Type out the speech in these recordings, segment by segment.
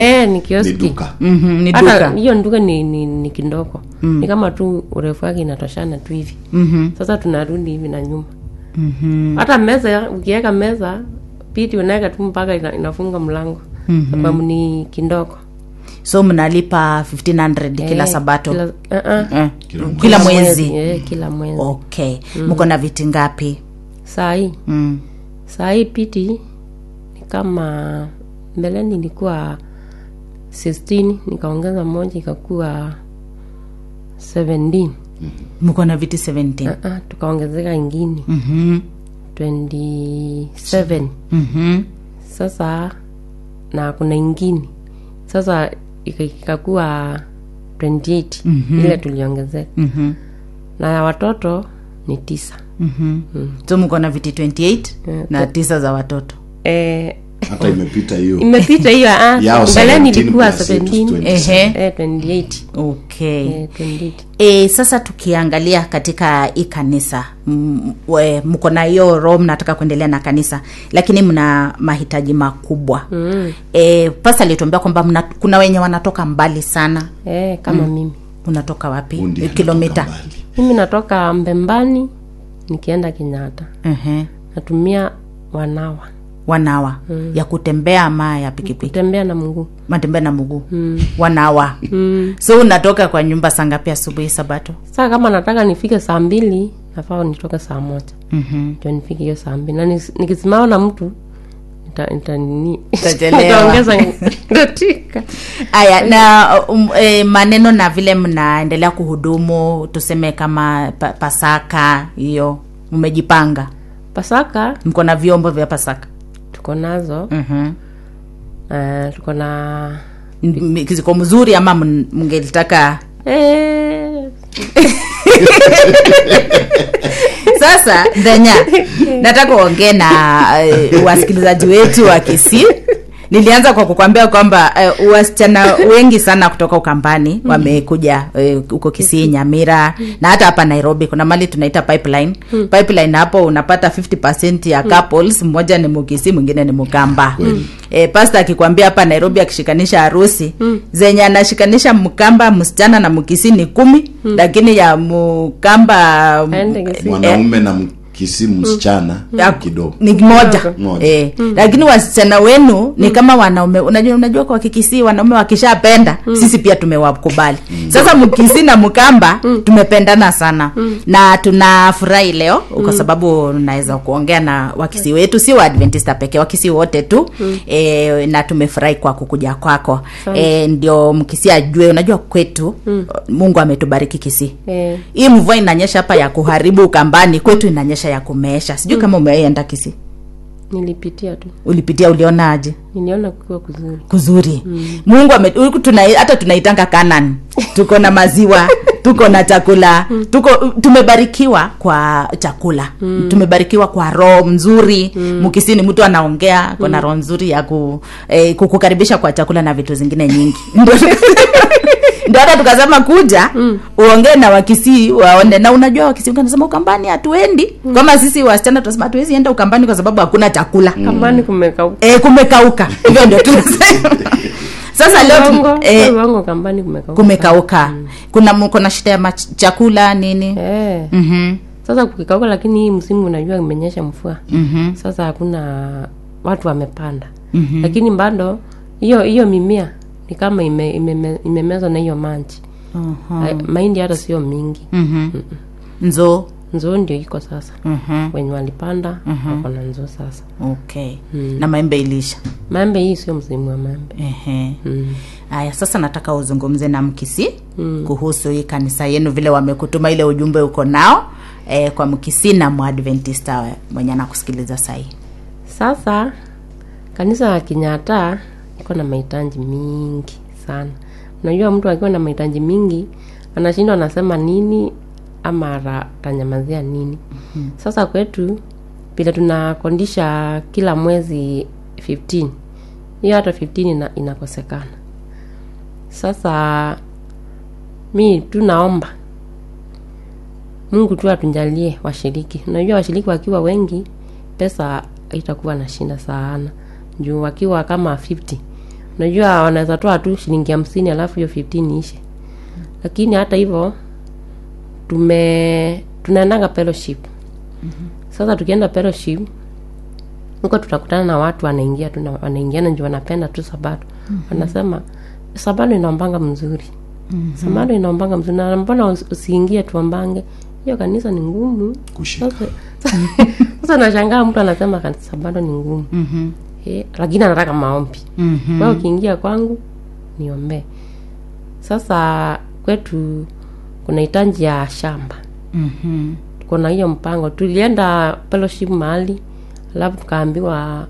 eh, ni ni kioski duka Mhm, ni hata duka hiyo duka ni, ni, ni kindoko ni kama tu urefu wake inatoshana tu hivi Mhm, sasa tunarudi hivi na nyuma mhm, hata meza ukiweka meza piti unaweka tu mpaka ina, inafunga mlango sababu ni kindoko so mnalipa 1500 kila Eh, sabato kila, uh-uh. Eh, Kila kila mwezi eh, kila mwezi okay mko na viti ngapi saa hii mm. saa hii piti ni kama mbeleni ilikuwa 16 nikaongeza moja ikakuwa 17 mko na viti 17 uh-uh, tukaongezeka ingine Mhm, 27 mhm, sasa na kuna ingine sasa ika- ikakuwa 28 ile tuliongezeka mhm, na ya watoto ni tisa mhm. so mko na viti 28 Eh, na tisa za watoto eh, hata imepita hiyo imepita hiyo ah, Yao mbeleni 17 ilikuwa plus yetu 17 20. Ehe. eh, 28 okay eh, 28 E, sasa tukiangalia katika hii kanisa m- we- mko na hiyo roho mnataka kuendelea na kanisa lakini mna mahitaji makubwa mm. e, pasa alituambia kwamba mna, kuna wenye wanatoka mbali sana eh, kama mimi unatoka wapi Bundi kilomita anatoka mbali. mimi natoka mbembani nikienda kenyatta uh-huh. natumia wanawa wanawa mm. ya kutembea ama ya pikipiki kutembea na mguu matembea na mguu mm. wanawa mm. so unatoka kwa nyumba saa ngapi asubuhi sabato saa kama nataka nifike saa mbili nafaa nitoke saa moja mm-hmm. ndio nifike hiyo saa mbili na nis- nikisimama na mtu nita, nita, nini Utachelewa. nitaongeza dakika aya na um, e, maneno na vile mnaendelea kuhudumu tuseme kama pa, pasaka hiyo mmejipanga pasaka mko na vyombo vya pasaka tuko nazo mm-hmm. uh, tuko na ziko mzuri ama mn- mngelitaka eh, sasa dhenya nataka uongee na uh, wasikilizaji wetu wa kisii nilianza kwa kukwambia kwamba uh, wasichana wengi sana kutoka ukambani wamekuja uh, huko kisii nyamira na hata hapa nairobi kuna mali tunaita pipeline pipeline hapo unapata 50 ya couples mmoja ni mukisi mwingine ni mukamba e, pasta akikwambia hapa nairobi akishikanisha harusi zenye anashikanisha mkamba msichana na mukisi ni kumi lakini ya mukamba Aende Kisii. mwanaume na mkisi msichana ya- kidogo ni moja Moja. eh, lakini wasichana wenu ni kama wanaume unajua, unajua kwa kikisi wanaume wakishapenda sisi pia tumewakubali sasa mkisi na mkamba tumependana sana na tunafurahi leo kwa sababu naweza kuongea na wakisi wetu si waadventista pekee wakisi wote tu eh, na tumefurahi kwa kukuja kwako eh, ndio mkisi ajue unajua kwetu mungu ametubariki kisii eh, hii mvua inanyesha hapa ya kuharibu ukambani kwetu inanyesha ya kumeesha sijui kama umeenda kisi nilipitia tu ulipitia uliona aje niliona kukiwa kuzuri kuzuri mungu ame, huku tuna, hata tunaitanga kanan tuko na maziwa tuko na chakula tuko tumebarikiwa kwa chakula tumebarikiwa kwa roho mzuri mkisini mtu anaongea kona roho nzuri ya ku, eh, kukukaribisha kwa chakula na vitu zingine nyingi Ndio- ndio hata tukasema kuja uongee na wakisii waone na unajua wakisii anasema ukambani hatuendi kama sisi wasichana tunasema hatuwezi enda ukambani kwa sababu hakuna chakula kambani kumekauka e, kumekauka hivyo ndio tunasema sasa leo tu- Uongo, eh, sio uongo, kambani kumekauka kumekauka kuna mko na shida ya mach- chakula nini eh. Mhm, sasa kukikauka lakini hii msimu unajua imenyesha mvua mhm, sasa hakuna watu wamepanda lakini bado hiyo hiyo mimea ni kama ime, ime, imemezwa na hiyo maji mhm, Hai- mahindi hata sio mingi mhm. nzo nzoo ndio iko sasa mhm, wenye walipanda wako na nzoo sasa okay na maembe ilisha maembe hii sio msimu wa maembe Ehe. mm. haya sasa nataka uzungumze na mkisi kuhusu hii kanisa yenu vile wamekutuma ile ujumbe uko nao eh, kwa mkisi na mwadventista mwenye anakusikiliza sahii sasa kanisa la kinyata iko na mahitaji mingi sana unajua mtu akiwa na mahitaji mingi anashindwa anasema nini ama ata- atanyamazia nini mm-hmm. sasa kwetu vile tunakondisha kila mwezi 15 hiyo hata 15 ina, inakosekana sasa mi tu naomba mungu tu atunjalie washiriki unajua washiriki wakiwa wengi pesa itakuwa na shinda sana juu wakiwa kama 50 unajua wanaweza toa tu shilingi hamsini alafu hiyo 15 ishe lakini hata hivyo tume tunaendanga fellowship sasa tukienda fellowship huko tutakutana na watu wanaingia tu na- wanaingiana nju wanapenda tu sabato wanasema sabato inaombanga mzuri sabato inaombanga mzuri na mbona usi- usiingie tuombange hiyo kanisa ni ngumu Kushika. sasa sasa nashangaa mtu anasema kanisa sabato ni ngumu Mhm. Eh, lakini anataka maombi Mhm. wewe ukiingia kwangu niombee sasa kwetu kuna hitaji ya shamba Mhm. kuna hiyo mpango tulienda fellowship mahali alafu tukaambiwa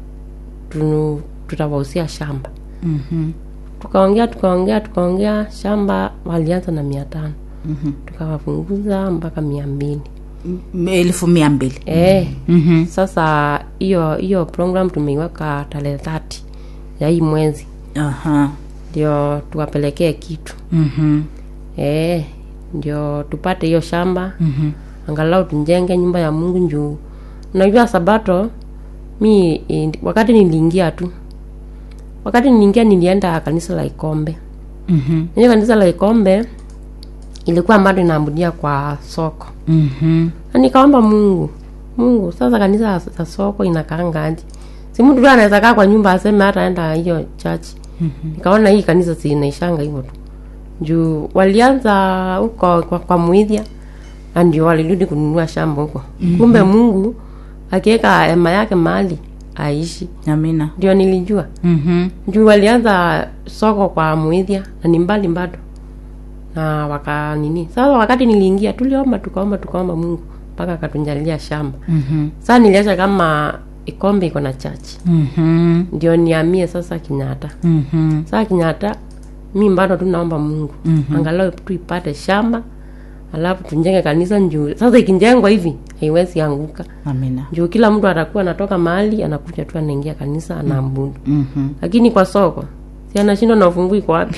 tu, tutawahusia shamba Mhm. tukaongea tukaongea tukaongea shamba walianza na mia tano tukawapunguza mpaka mia mbili M- elfu mia mbili eh Mhm. sasa hiyo hiyo program tumeiweka tarehe 30 ya hii mwezi Aha. ndio tuwapelekee kitu Mhm. eh ndio tupate hiyo shamba Mhm. angalau tujenge nyumba ya mungu njuu unajua sabato mi eh, wakati niliingia tu wakati niliingia nilienda kanisa la ikombe Mhm. hiyo kanisa la ikombe ilikuwa bado inaabudia kwa soko Mhm. na nikaomba mungu mungu sasa kanisa za soko inakaangaje si mtu tu anaweza kaa kwa nyumba aseme hata enda hiyo church nikaona hii kanisa si inaishanga hivyo tu juu walianza huko kwa, kwa muidhia na ndio walirudi kununua shamba huko kumbe mungu akiweka hema yake mahali aishi amina ndio nilijua Mhm. juu walianza soko kwa muidhia na ni mbali bado na waka nini sasa wakati niliingia tuliomba tukaomba tukaomba mungu mpaka akatunjalia shamba Mhm. sasa niliacha kama ikombe iko na chachi Mhm. ndio niamie sasa kinyata Mhm. sasa kinyata mi bado tu naomba mungu angalau tu ipate shamba alafu tunjenge kanisa njuu sasa ikinjengwa hivi haiwezi anguka amina juu kila mtu atakuwa anatoka mahali anakuja tu anaingia kanisa anaabudu Mhm. lakini kwa soko si anashindwa na ufunguu iko wapi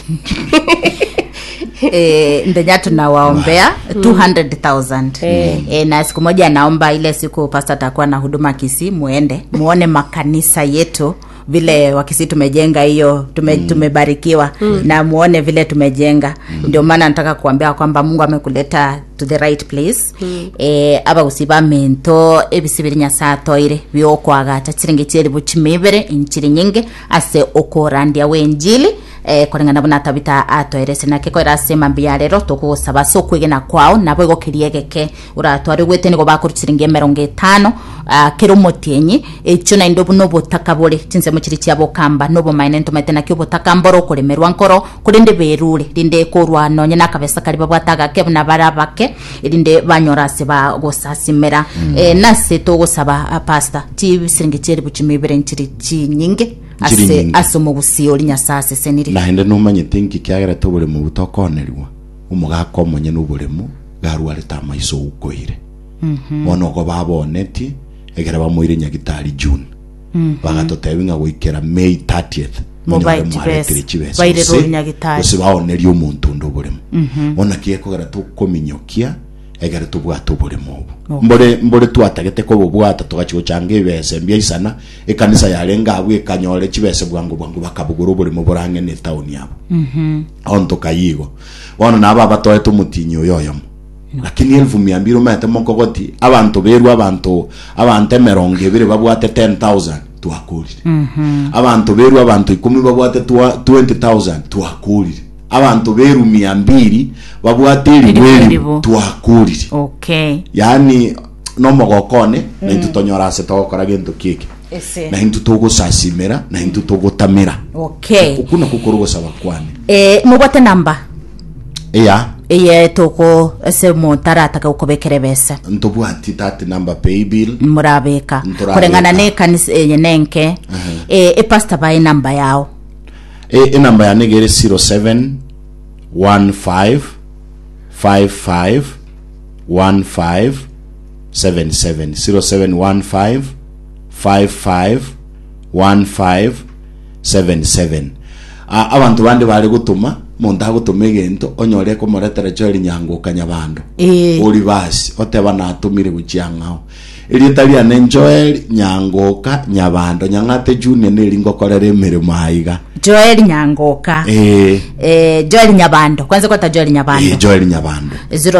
e, ndenya tunawaombea 200000 e, na siku moja naomba ile siku pasta atakuwa na huduma kisi muende muone makanisa yetu vile wakisi tumejenga hiyo tume, tumebarikiwa na muone vile tumejenga ndio maana nataka kuambia kwamba mungu amekuleta to the right place e, abagusi bamento ebisi biri nyasaye atoire biokwagacha chiringi chieri buchimibere inchiri nyingi ase okorandia wenjili eh, kulingana buna tabita atwairese nake ko irasema mbia rero tukugusaba so kwigena kwao nabo igokirie geke uratwari gwete nigo bakuruchiringi emerongo etano uh, kiri omutienyi echo naindo buno obotaka bore chinsemo chiri chia bokamba nobomaene ntomaete nakio obotaka mboro okuremerwa nkoro kuri ndi berure rinde korwa nonye nakabesa kari babwataga ke buna bara bake rinde banyora ase bagosasimera eh, nase tugusaba uh, pasta chibisiringi chieri buchimibere nchiri chinyinge Nchiri ase nyingi. ase omogusio ori nyasaye aseseniri naende numanyete nki kiagerete oboremo butokonerwa omogaka omonye na oboremo garwarete amaiso ukoire bono ogo baboneti egere bamoire nyagitari june bagatotebi ng'a goikera may 30th Mobaye onyore mwaretire chibesa. chibesa Baire gose- rori nyagitari. gose baoneria omonto onde oboremo bona kiekogera tokominyokia egere tobwate oboremo obo mbore mbore twatagete kobobwata togachi gochanga ebese mbia isana ekanisa yarenga abwo ekanyore chibese bwango bwango bakabugura oboremo borang'ene etauni abo onto kayigo bono nabo abatoete omotinyi oyo oyomo lakini elfu mia mbiri omanyete mokogoti abanto berwa abanto abanto emerongo ebere babwate 10000 twakurire abanto berwa abanto ikumi babwate twa- 20000 twakurire abanto beru mia mbiri babwate eribu Eribu, eribu eribu. twakurire okay yaani nomogokone na intu tonyora ase togokora gento kiki ese na intu togosasimera na intu togotamera okay oku nako korogosaba kwane eh mubwate namba iya iye tuku ese muntu arataka gukubikira bese ntobwati tati number pay bill murabika Nturabika. kulingana ne kanisa enye nenke eh epasta baye namba yao e enamba yane gere 07 15 55 15 77 0715 55 15 77 A- abantu bandi bari gutuma muntu agutuma egento onyore komoretera cho erinyanguka nyabando eh ori basi oteba natumire guchiang'ao irieta riane joel nyangoka nyabando nyang'ate junior niri ngokorera emirimo aiga joel nyangoka eh eh, joel nyabando kwanza kwata joel nyabando eh, joel nyabando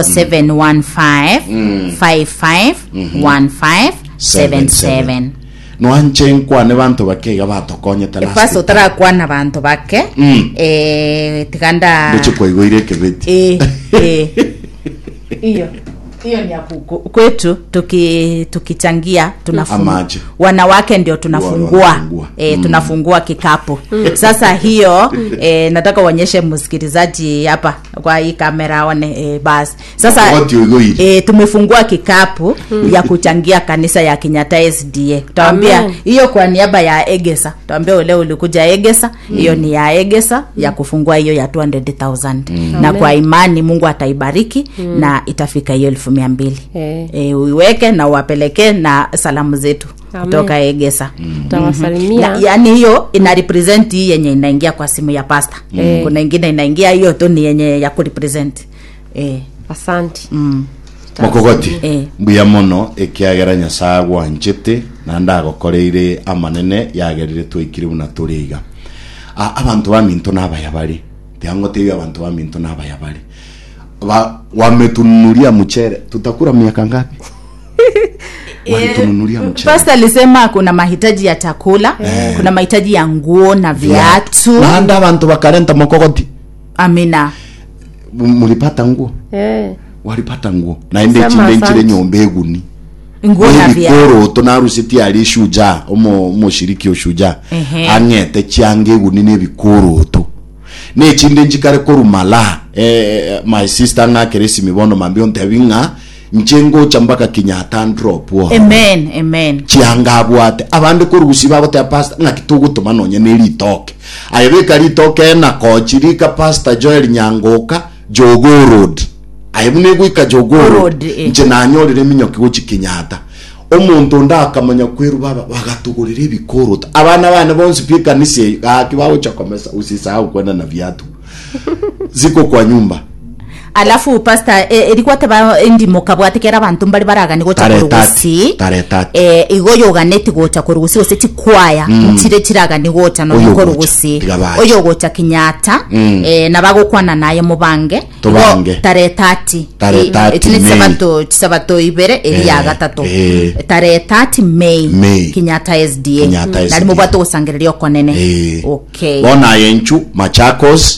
0715551577 nwanje nkwane bantu bakeiga batokonyete last paso time. tarakwana bantu bake Mm. eh, tikanda ndoche kwaigwire kebeti Eh, eh. hiyo hiyo ni ya kuku- kwetu tuki tukichangia tunafungua Amaje. wanawake ndio tunafungua wanafungua. e, Mm. tunafungua kikapu sasa hiyo e, nataka uonyeshe msikilizaji hapa kwa hii kamera aone e, basi sasa Wakati uigwire. e, tumefungua kikapu ya kuchangia kanisa ya Kenyatta SDA tutawambia Amen. hiyo kwa niaba ya Egesa tutawambia ule ulikuja Egesa hiyo ni ya Egesa ya kufungua hiyo ya 200,000 na Amen. kwa imani Mungu ataibariki na itafika hiyo elfu mia mbili Eh. e, uiweke na uwapelekee na salamu zetu Amen. kutoka Egesa tawasalimia na, yaani hiyo ina represent hii yenye inaingia kwa simu ya pasta Eh. kuna ingine inaingia hiyo tu ni yenye ya kurepresent eh, asanti mm. mokogoti Eh. mbuya mono ekiagera nyasaye gwanchete na ndagokoreire amanene yagerire twikire buna turiga A- abantu baminto nabaya bari tiangoteio abantu baminto nabaya bari Ba- wametununulia mchere tutakula miaka ngapi walitununulia mchere pasta alisema kuna mahitaji ya chakula kuna mahitaji ya nguo na viatu nanda abantu bakarenta mokogoti amina M- mulipata nguo eh. walipata nguo naende Sema chinde nchire asante. nyomba eguni nguo na viatu ebikoroto narusiti ali shuja omo omoshiriki oshuja Ehe. ang'ete chianga eguni nebikoroto nechinde nchikare korumala eh, my sister ng'akere esimi bono mambio ntebi ng'a nche ngocha mpaka kinyata ndrop wo amen amen chianga abwate abande korugusi bagotea pasta ng'aki togotoma nonya ne ritoke aye beka ritoke nakochi rika pasta joel nyangoka jogo road aye buna egwika jogo Road, road eh. nche nanyorire minyoki gochi kinyata omonto ndakamanya kweru baba bagatugurira ebikoroto abana bane bonsi pia kanisa eyo gaki bagochakomesa usisahau kwenda na viatu ziko kwa nyumba alafu pasta e, ilikuwa teba endimo kabwatikera abantu mbali baragani gocha Tare kurugusi tati, tare tati. e, igo yoganeti gocha kurugusi gose chikwaya ntire chiragani gocha no Oyo gocha, kurugusi tiga bacha. oyo gocha kinyata e, na bagokwana naye mubange Tubange. Igo tare tati Tare tati, tini May. sabato chisabato ibere eri ya Eh, gatatu eh. tare tati May May. kinyata SDA Kenyatta nari SDA. mubwato gusangiriria okonene Eh. okay bona yenchu machakos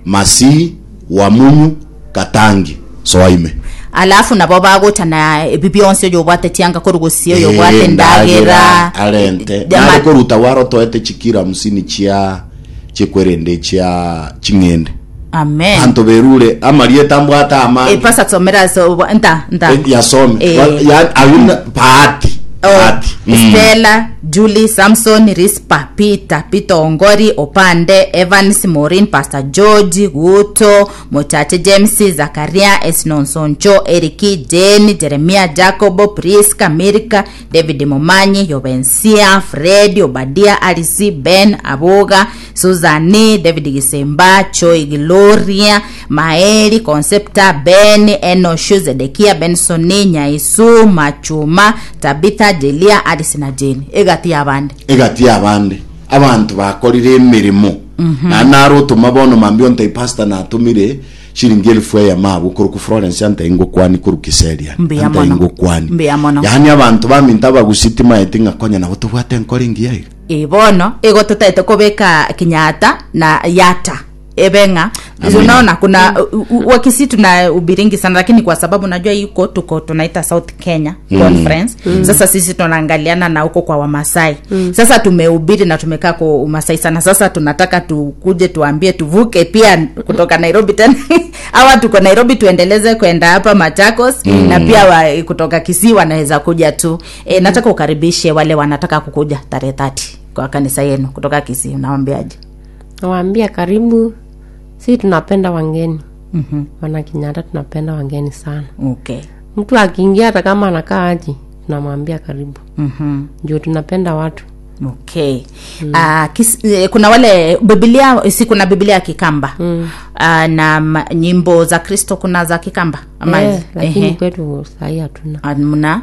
masii wamunyu katangi soaime alafu nabo bagocha na ebi byonse oyo bwate tianga korugusi oyo bwate ndagera arente Jama- nare koruta waro toete chikira musini chia chikwerende chia ching'ende amen anto berure amarieta mbwata ama e pasa tsomera so nta nta eh, yasome Eh. Wa- ya ayuna paati Oh, paati Mm. stella julie samson rispa peter peter ongori opande evans morin pastor george guto mochache james zakaria esnonsoncho eriki jeni jeremia jacobo priska mirka david momanyi yobensia fredi obadia alisi ben aboga suzani david gisemba choi gloria maeli concepta ben enoshu zedekia bensoni nyaisu machuma tabitha jelia alisi na jeni egati yabande egati abande abantu bakorire emirimo na naro otuma bono mambio nte pasta natumire shiringi elfu eya mabu kuruku florence ante ingokwani kuru kiseria Mbuya ante mono. ingokwani Mbuya mono. yani abantu baminta bagusitima eti ngakonya nabo tubwate nkore ngiaiga ibono ego tutaite kubika kinyata na yata ebenga Amina. unaona kuna u- u- wakisi tuna ubiringi sana lakini kwa sababu najua iko tuko tunaita south kenya conference sasa sisi tunaangaliana na huko kwa wamasai sasa tumehubiri na tumekaa kwa umasai sana sasa tunataka tukuje tuambie tuvuke pia kutoka nairobi tena awa tuko nairobi tuendeleze kwenda hapa machakos na pia wa, kutoka kisii wanaweza kuja tu e, nataka ukaribishe wale wanataka kukuja tarehe tati kwa kanisa yenu kutoka kisii unawambiaje nawaambia karibu si tunapenda wangeni mm-hmm. wana kinyata tunapenda wangeni sana okay mtu akiingia hata kama anakaa aji tunamwambia karibu mm-hmm. ndio tunapenda watu okay mm. uh, kis, eh, kuna wale bibilia si kuna bibilia ya kikamba mm. uh, na ma, nyimbo za kristo kuna za kikamba ama eh, lakini ehe. kwetu sahii hatuna Ah, mna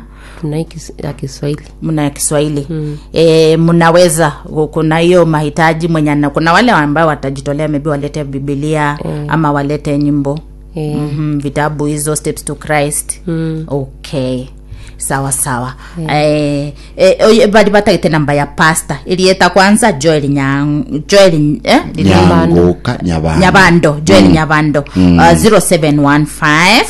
tuna hii kis- ya kiswahili mna ya kiswahili mm. e, mnaweza kuna hiyo mahitaji mwenye ana- kuna wale ambao watajitolea maybe walete bibilia mm. ama walete nyimbo Eh. mm-hmm, vitabu hizo steps to christ mm. okay sawa sawa eh, eh, bali batagite namba ya pasta ilieta kwanza joel nyang joel eh, ili- nyanguka nyabando nyabando joel nyabando uh, 0715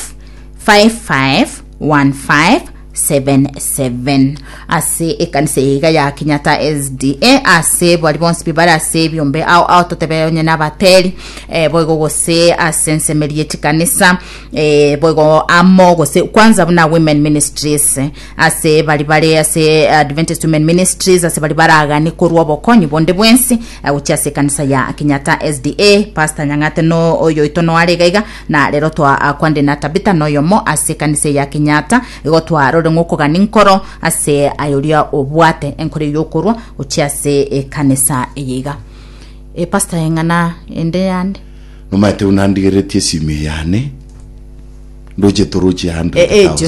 551577 ase ekanisa iga ya kinyata sda ase bari bonsi bibari ase ebyombe ao ao totebe onye nabateri eh, boigo gose ase nsemerie chikanisa eh, boigo amo gose kwanza buna women ministries eh, ase bari bari ase adventist women ministries ase bari baragani korwa obokonyi bonde bwensi eh, gochi ase ekanisa ya kinyata sda pastor nyang'ate no oyo ito no arega iga na rero twa ah, kwande na tabita noyo mo ase ekanisa ya kinyata igo twarore ng'okogani nkoro ase ayoria obwate enkoro yokorwa gochi ase ekanisa eyiga e pastor eng'ana ende yande nomaete unandigeretie simu yane ndoche toroche ejo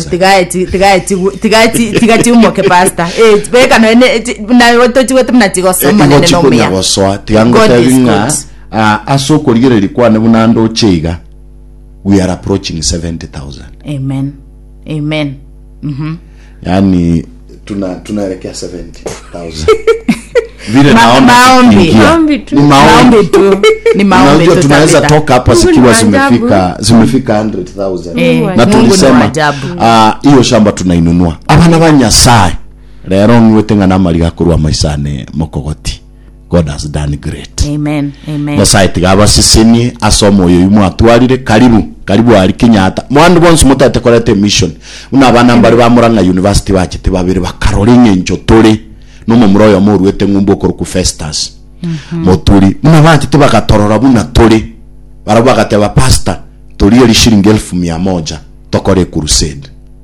100,000 tigatiumoke pasta bekano tochiwete muna chigosoma nene nomia igochikonyagosoa tiga God is ngotebi ng'a good. ah, ase okorigereria kwane buna ndoche iga we are approaching 70000 amen amen Mhm. yaani tuna tunaelekea 70000 vile Ma- naona maombi. tukiingia. Maombi tu. Ni maombi maombi tu ni maombi unajua tu tunaweza Tabitha. toka hapa Mungu ni zikiwa wa ajabu. zimefika zimefika 100000 Eh, Mungu na Mungu ni wa tulisema ajabu. ah, hiyo shamba tunainunua abana ba nyasaye rero ngwete ng'ana mariga kurwa maisane mokogoti god has done great amen amen nyasaye tigabasisenie asoma oyo imu atwarire karibu karibu ari kinyata mwandu bonsi mutete korete mission una abana mbari ba muranga university bachete babiri bakarora ing'encho turi nomomura oyo moruete ng'umbu okoruku festus moturi muna bachete bagatorora buna turi bara bagateba pasta turi eri shilingi elfu mia moja tokore crusade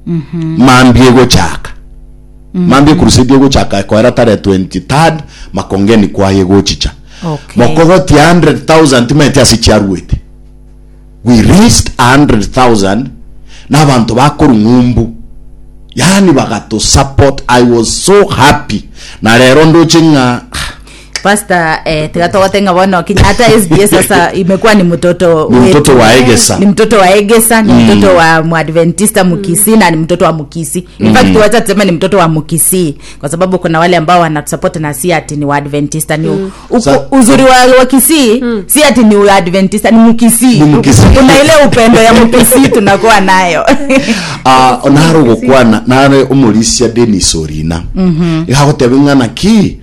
mambie gochaka mambie crusade egochaka ekoera tare 23rd makongeni kwaye gochicha Okay. mokogoti 100000 timete asichiarwete we raised 100000 n'abantu bakora ng'umbu yani bagato support i was so happy na rero ndoche ng'a pasta eh, tigatogotenga bono kinyata sbs sasa imekuwa ni mtoto Ni wetu. mtoto wa Egesa. ni mtoto wa egesa ni mtoto wa mwadventista mukisi na ni mtoto wa mukisi in fact wacha tuseme ni mtoto wa mukisi kwa sababu kuna wale ambao wanatusupport na si ati ni waadventista ni u- uko- Sa- uzuri wa, wa kisii si ati ni waadventista ni mukisi Ni Mukisii. kuna ile upendo ya mukisi tunakuwa nayo uh, naro gukwana nare umurisia denis orina igagotebe ng'ana ki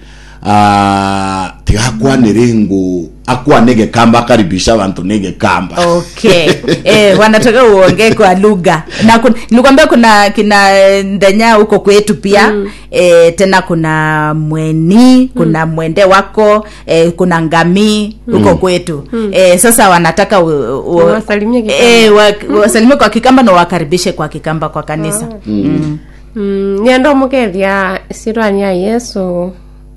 uh, tigakwanire ngu akwane gekamba akaribisha abantu negekamba okay eh, wanataka uongee kwa lugha na kun, nilikwambia kuna kina eh, ndenya huko kwetu pia mm. eh, tena kuna mweni kuna mm. mwende wako eh, kuna ngamii huko kwetu mm. eh, sasa wanataka u, u, Wasalimie Kikamba. eh, wa, wasalimie kwa kikamba na wakaribishe kwa kikamba kwa kanisa mm. mm, nienda omukethia sirwani ya yesu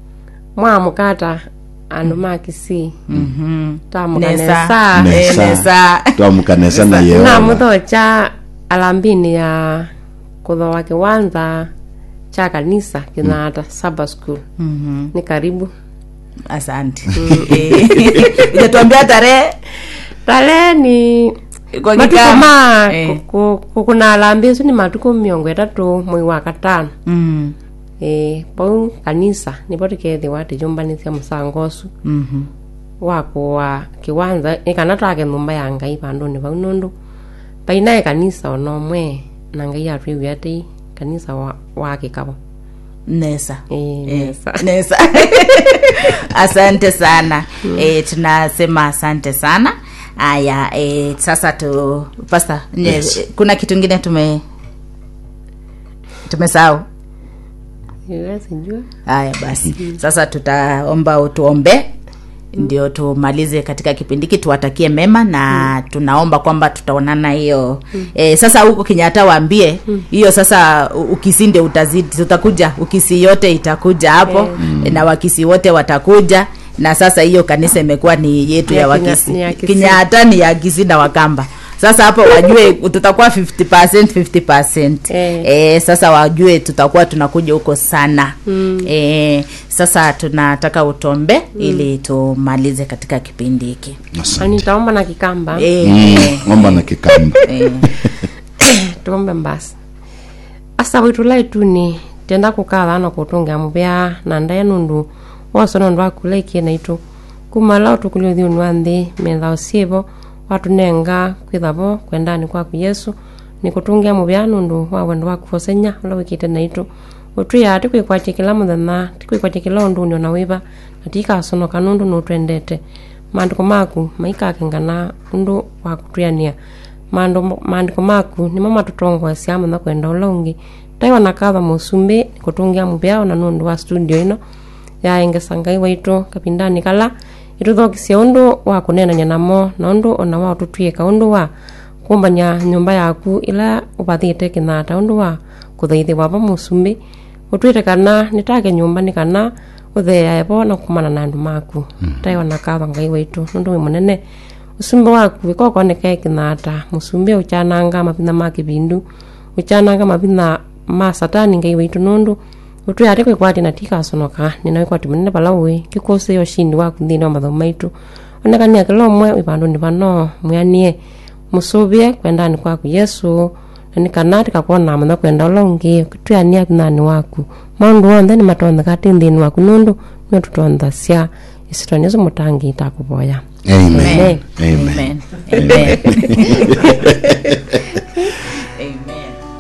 mwamukata andu makisi Mhm. tamukanesa Nesa. Eh, nesa. twamukanesa na yeo namuthocha alambini ya kuthoa kiwanza cha kanisa kinata saba school Mhm. ni karibu asante Eh, ujatuambia tarehe tale ni Kwa matuko kikamba. ma Eh. ku- ku- kuna alambi su ni matuko miongo itatu mwei wa katano Mm. e, pau kanisa nipo tikethiwa tijumbanithia musango usu Mhm. wakuwa kiwanza ikana twake nyumba ya ngai vanduni vau nundu painae kanisa onomwe na ngai atwiwi ati kanisa wa, wakikavo nesa e, Eh, nesa nesa asante sana eh, tunasema asante sana aya eh, sasa tu pasta nye, Yes. eh, kuna kitu ingine tume tumesahau Iwe sijua haya basi sasa tutaomba utuombe ndio tumalize katika kipindi hiki tuwatakie mema na tunaomba kwamba tutaonana hiyo e, sasa huko kinyata waambie hiyo sasa u- ukisi ndio utazidi tutakuja ukisi yote itakuja hapo na wakisi wote watakuja na sasa hiyo kanisa imekuwa ni yetu Ni ya ya Kinya- wakisi ni ya Kisii. kinyata ni ya kisi na wakamba sasa hapo wajue tutakuwa 50% 50% Eh. eh, sasa wajue tutakuwa tunakuja huko sana mm. eh, sasa tunataka utombe mm. ili tumalize katika kipindi hiki Na asante nitaomba na kikamba eh, Mm, eh, omba na kikamba eh. tuombe mbasi asa witu laituni tenda kukatha no kutungia muvea na ndae nundu wose nondu wakulaikie naitu kumala utukulia uthiuni wa nthi methao syivo watunenga kwithavo kwendani kwaku yesu ni kutungia muvea nundu wa wendo waku vosenya ula wikite naitu utwiaa tikwikwatia kila muthenya tikwikwatia kila unduni ona wiva na tikasonoka nundu nutwendete maandiko maku maikakengana undu wa kutwiania Maando- maandiko maku nimo matutongoesya muno kwenda ula ungi taiwa na katha musumbi nikutungia muvyao na nundu wa studio ino yaengesa ngai waitu kapindani kala ituthokisya undu wa kunenanya namo na undu ona wa ututwika undu wa kumbanya nyumba yaku ila uvathite kinata undu wa kuthaithiwa va musumbi utwite kana nitake nyumbani kana uthea evo na kumana na andu maku taiwa na katha ngai waitu nundu wi munene usumbi waku wikokonekae kinata musumbi uchananga mavitha ma kivindu uchananga mavitha ma satani ngai waitu nundu utwi ati kwikwati na tikasonoka nina wikwati munene vala ui kikusi ushindi waku nthini wa mathomo maitu onekania kila umwe wivanduni vano mwianie musuvie kwendani kwaku yesu na nikana tikakuona muno kwenda ula ungi twiania kinani waku maundu onthe ni matontheka ti nthini waku nundu nio tutonthasya isitoni isu mutangi itakuvoya amen Amen. amen Amen. Amen.